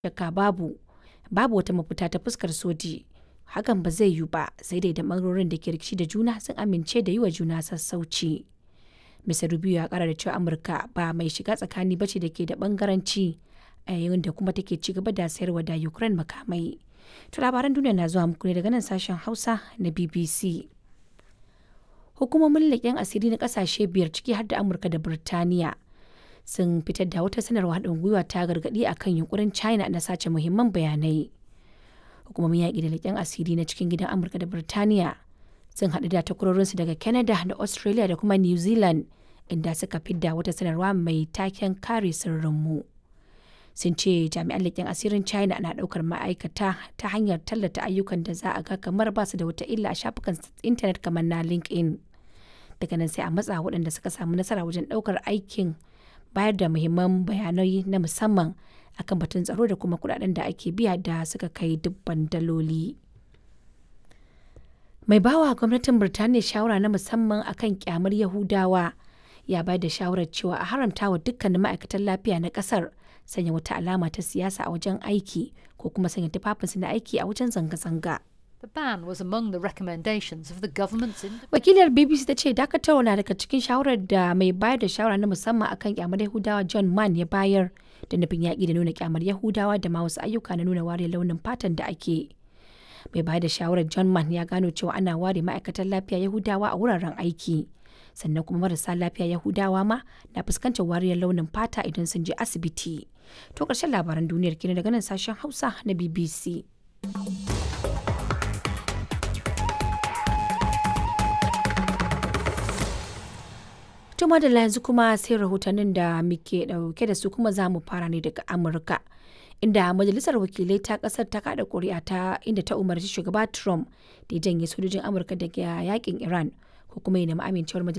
shakka babu babu wata mafita ta fuskar soji hakan ba zai yiwu ba sai dai da ɓangarorin da ke rikici da juna sun amince da yi wa juna sassauci. Mr. Rubio ya kara da cewa Amurka ba mai shiga tsakani bace da ke da bangaranci a yayin da kuma take ci gaba da sayarwa da Ukraine makamai. To labaran duniya na zuwa muku ne daga nan sashen Hausa na BBC. Hukumomin leƙen asiri na ƙasashe biyar ciki har da Amurka da Birtaniya sun fitar da wata sanarwa haɗin gwiwa ta gargaɗi akan yunkurin China na sace muhimman bayanai. Hukumomin yaƙi da leƙen asiri na cikin gidan Amurka da Birtaniya sun haɗu da takwarorinsu daga Canada da Australia da kuma New Zealand inda suka fidda wata sanarwa mai taken kare sirrinmu. Sun ce jami'an leƙen asirin China na ɗaukar ma'aikata ta hanyar tallata ayyukan da za a ga kamar ba su da wata illa a shafukan intanet kamar na LinkedIn. Daga nan sai a matsa waɗanda suka samu nasara wajen ɗaukar aikin bayar da muhimman bayanai na musamman akan batun tsaro da kuma kuɗaɗen da ake biya da suka kai dubban daloli. mai bawa gwamnatin Birtaniya shawara na musamman akan kyamar Yahudawa ya bayar da shawarar cewa a haramta wa dukkanin ma'aikatan lafiya na kasar sanya wata alama ta siyasa a wajen aiki ko kuma sanya tufafinsu na aiki a wajen zanga-zanga. The ban was among the recommendations of the government's Wakilar BBC ta ce dakatarwa na daga cikin shawarar da mai bayar da shawara na musamman akan kyamar Yahudawa John Mann ya bayar da nufin yaƙi da nuna kyamar Yahudawa da ma wasu ayyuka na nuna wariyar launin fatan da ake. mai bayar da shawarar john mann ya gano cewa ana ware ma'aikatan lafiya yahudawa a wuraren aiki sannan kuma marasa lafiya yahudawa ma na fuskantar wariyar launin fata idan sun je asibiti to ƙarshen labaran duniyar kenan daga nan sashen hausa na bbc Tuma da yanzu kuma sai rahotannin da muke dauke da su kuma za mu fara ne daga Amurka. Inda majalisar wakilai ta kasar ta kada kuri'a ta inda ta umarci shugaba Trump da ya janye sojojin Amurka daga yakin Iran ko kuma ya nemi amincewar majalisar